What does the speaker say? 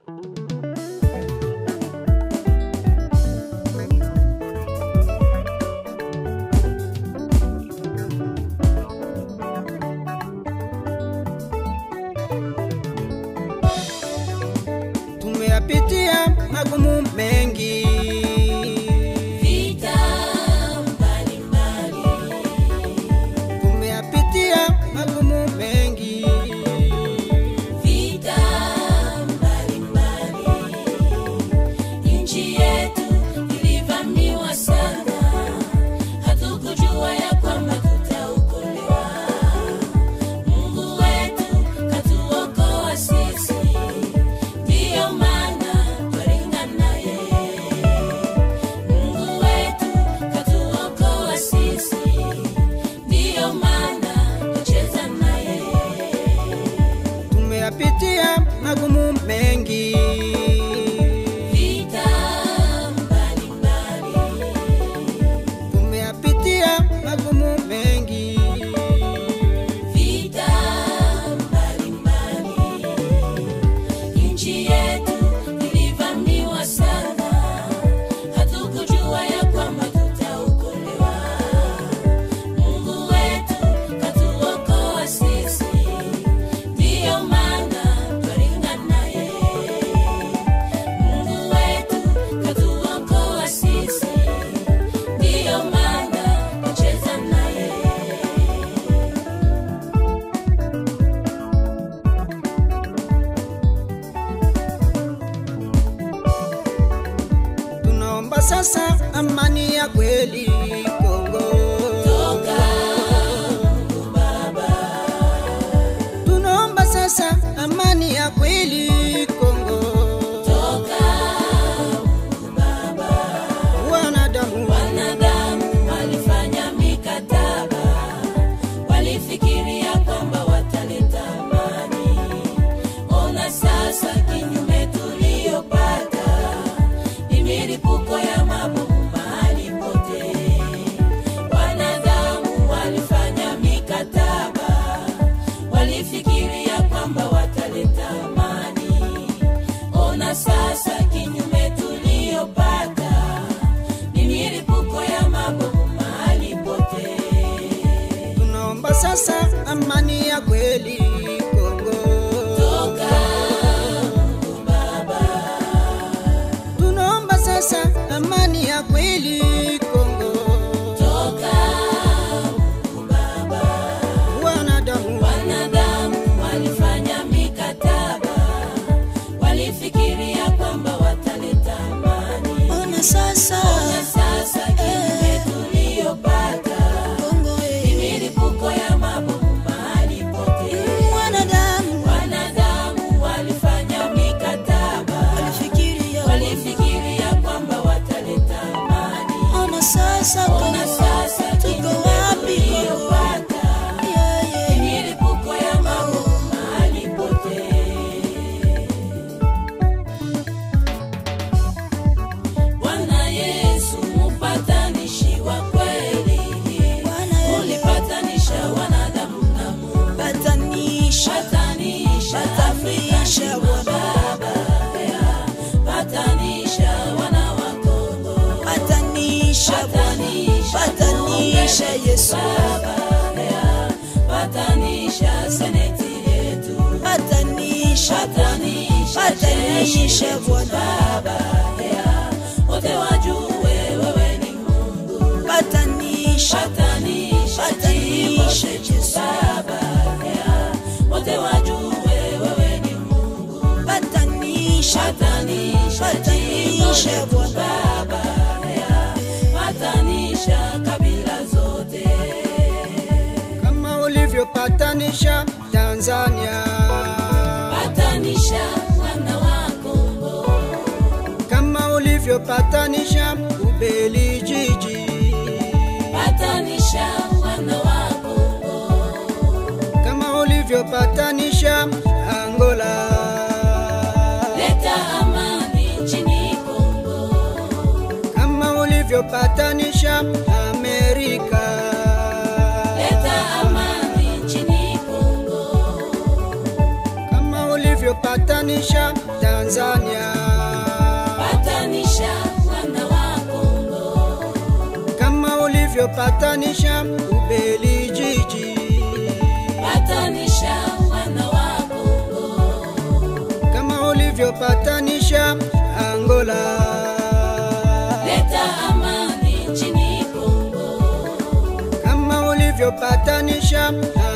tumeyapitia magumu mengi Vita mbalimbali, tumeyapitia magumu mengi vita mbalimbali. Nchi yetu ilivamiwa sana, hatukujua ya kwamba tutaokolewa. Mungu wetu katuokoa sisi, ndiyo maana twaringa naye. Mungu wetu katuokoa sisi, ndiyo maana twacheza naye. tumeyapitia magumu mengi Vita mbalimbali, tumeyapitia magumu mengi vita mbalimbali. Nchi yetu ilivamiwa sana, hatukujua ya kwamba tutaokolewa. Mungu wetu katuokoa sisi, ndiyo maana twaringa naye. Mungu wetu katuokoa sisi, ndiyo maana twacheza naye. tunaomba sasa amani ya kweli Kongo Toka Mungu Baba, tunaomba sasa amani ya kweli Kongo toka Mungu Baba. wanadamu Wanadamu walifanya mikataba, walifikiria kwamba wataleta amani. Ona sasa kinyume tuliyopata ni milipuko ya mabomu mahali pote. Wanadamu walifanya mikataba, walifikiria kwamba wataleta amani. Ona sasa kinyume tuliyopata ni milipuko ya mabomu mahali pote. tunaomba sasa amani ya kweli Kongo Toka Mungu Baba, tunaomba sasa amani ya kweli Kongo toka Mungu Baba. wanadamu Wanadamu walifanya mikataba, walifikiria kwamba wataleta amani. Ona sasa Ona sasa kinyume tuliyopata Kongo ni eh, milipuko ya mabomu mahali pote. wanadamu Wanadamu walifanya mikataba, walifikiria walifikiria kwamba wataleta amani. Ona sasa Ona Kongo sasa tuko kinyume wapi Kongo tuliyopata yeah, ni yeah. milipuko ya mabomu mahali pote. Bwana Yesu mpatanishi wa kweli, Bwana Yesu. ulipatanisha wanadamu na Mungu. Patanisha Patanisha Patanisha Afrika Bwana. Baba, ya. Patanisha wana wa Kongo. Patanisha Bwana Patanisha Patanisha Mungu Yesu Baba, ya. Patanisha seneti yetu. Patanisha Patanisha Patanisha jeshi Bwana Baba, ya. Wote wajue wewe ni Mungu. Patanisha Patanisha Patanisha jimbo Yesu. Baba, ya. Wote wajue wewe ni Mungu. Patanisha Patanisha Patanisha jimbo Bwana Baba, ya. Patanisha kabila zote. kama ulivyopatanisha Tanzania Patanisha wana wa Kongo. kama ulivyopatanisha Ubelijiji Patanisha wana wa Kongo. kama ulivyopatanisha Angola Leta amani nchini Kongo. kama ulivyopatanisha Amerika Leta amani nchini Kongo. kama ulivyopatanisha ulivyopatanisha Tanzania, patanisha wana wa Kongo, kama ulivyopatanisha Ubelijiji, patanisha wana wa Kongo, kama ulivyopatanisha Angola, leta amani nchini Kongo, kama ulivyopatanisha